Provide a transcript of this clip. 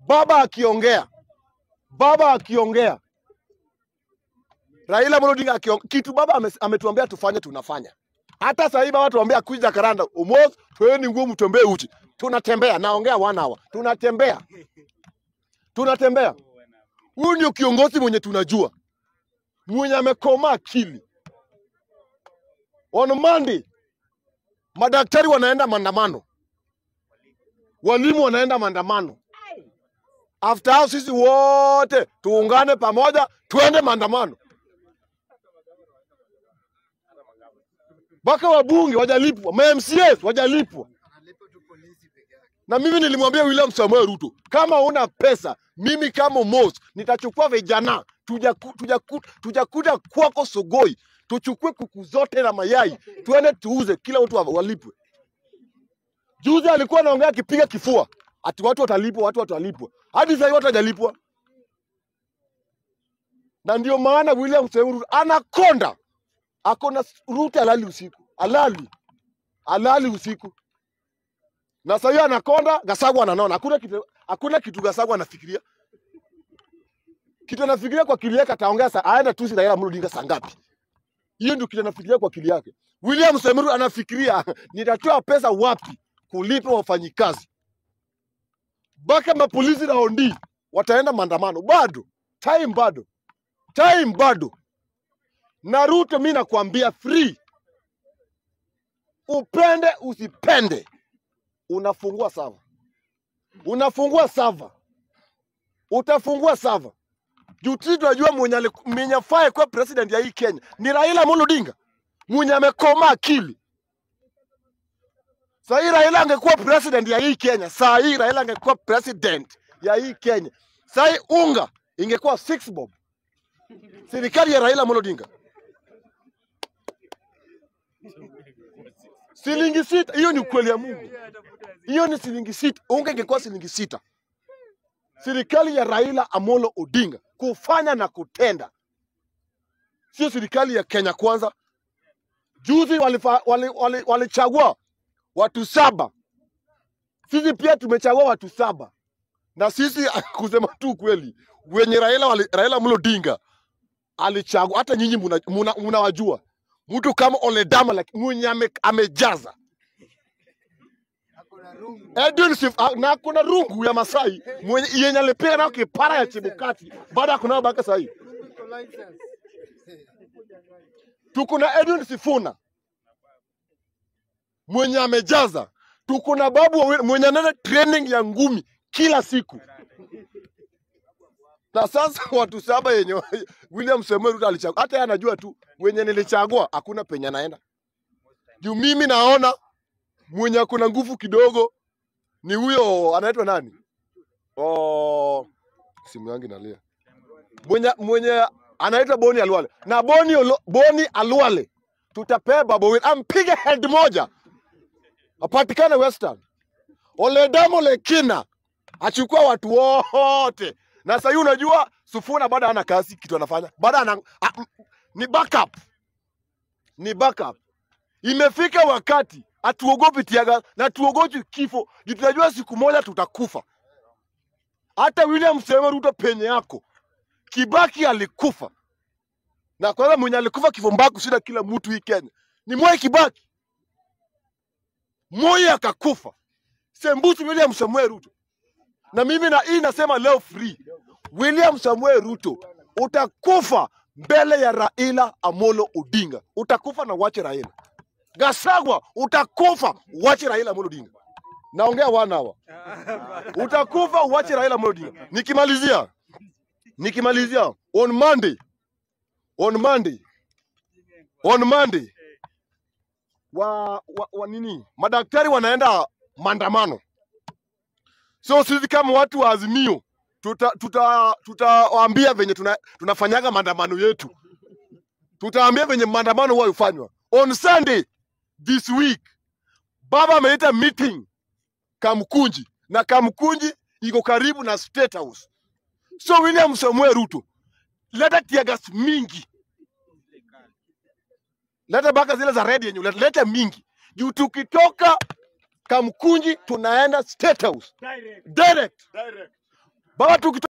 baba akiongea, baba akiongea, Raila Amolo Odinga akiongea, kitu baba ame- ametuambia tufanye, tunafanya. Hata sasa hivi baba tuambia kuja Karanda, Umos, toeni nguo mtembee uchi. Tunatembea, naongea one hour. Tunatembea. Tunatembea. Huyu ndio kiongozi mwenye tunajua. Mwenye amekoma akili. On Monday, madaktari wanaenda maandamano. Walimu wanaenda maandamano. After hao sisi wote tuungane pamoja tuende maandamano. Mpaka wabunge wajalipwa, ma MCAs wajalipwa. Na mimi nilimwambia William Samoei Ruto, kama una pesa, mimi kama Mos nitachukua vijana tujaku, tujaku, tujakuja kwako Sogoi, tuchukue kuku zote na mayai tuende tuuze, kila mtu wa- walipwe. Juzi alikuwa anaongea akipiga kifua ati watu watalipwa, watu watalipwa. Hadi sasa hivi watu hawajalipwa, na ndio maana William Samoei Ruto anakonda, akona Ruto alali usiku, alali alali usiku na sasa hiyo anakonda, Gasagwa ananona. Hakuna kitu, hakuna kitu Gasagwa anafikiria. Kitu anafikiria kwa akili yake, ataongea saa aenda tu si Raila Amolo Odinga saa ngapi? Hiyo ndio kitu anafikiria kwa akili yake. William Samoei anafikiria nitatoa pesa wapi kulipa wafanyikazi. Mpaka mapolisi na ondi wataenda maandamano, bado time, bado time, bado. Na Ruto, mi nakwambia free, upende usipende, unafungua sava, unafungua sava, utafungua sava juu sisi tunajua mwenye ali- mwenye afai kuwa president ya hii Kenya ni Raila Amolo Odinga mwenye amekoma akili. Saa hii Raila angekuwa president ya hii Kenya, saa hii Raila angekuwa president ya hii Kenya, saa hii unga ingekuwa six bob, serikali ya Raila Amolo Odinga shilingi sita. Hiyo ni ukweli ya Mungu, hiyo ni shilingi sita. Unga ingekuwa shilingi sita. Serikali ya Raila Amolo Odinga kufanya na kutenda, sio serikali ya Kenya Kwanza. Juzi walifa- wali- wali- walichagua watu saba, sisi pia tumechagua watu saba, na sisi kusema tu kweli, wenye Raila wali, Raila Amolo Odinga alichagua, hata nyinyi mnawajua muna, muna mnawajua. mtu kama Oledama like, mwenye ame, amejaza Edwin Sif, ah, na kuna rungu ya Masai mwenye yenye alipiga nayo kipara ya Chebukati baada ya kunao baka sahi. Tuko na Edwin Sifuna mwenye amejaza. Tuko na Babu Owino mwenye anaenda training ya ngumi kila siku. Na sasa watu saba yenye William Samoei Ruto alichagua, hata yeye anajua tu wenye nilichagua hakuna penye anaenda. Juu mimi naona mwenye akona nguvu kidogo ni huyo anaitwa nani? Oh, simu yangu inalia. Mwenye mwenye anaitwa Boni Alwale. Na Boni Olo, Boni Alwale tutapea Babu Owino ampige head moja apatikane Western. Oledamo Lekina achukua watu wote. Na sasa hivi unajua Sufuna bado hana kazi kitu anafanya. Bado ana a, m- ni backup. Ni backup. Imefika wakati hatuogopi tiaga na tuogopi kifo. Juu tunajua siku moja tutakufa. Hata William Samoei Ruto penye yako. Kibaki alikufa. Na kwanza mwenye alikufa kifo mbaya kushinda kila mtu hii Kenya. Ni Mwai Kibaki. Moi akakufa. Sembusi William Samoei Ruto. Na mimi na hii nasema leo free. William Samoei Ruto utakufa mbele ya Raila Amolo Odinga. Utakufa na wache Raila. Gasagwa utakufa uache Raila Amolo Odinga. Naongea wana hawa. Utakufa uache Raila Amolo Odinga. Nikimalizia, nikimalizia on Monday, on Monday, on Monday wa, wa, wa nini madaktari wanaenda maandamano. So sisi kama watu wa Azimio tutawaambia tuta, tutawaambia venye tuna, tunafanyaga maandamano yetu, tutaambia venye maandamano huwa hufanywa. On Sunday this week, baba ameita meeting Kamkunji na Kamkunji iko karibu na State House. So William Samuel Ruto, leta tiagas mingi, leta baka zile za red yenye uleta, leta mingi juu tukitoka Kamkunji tunaenda State House Direct. direct. Direct. baba tukito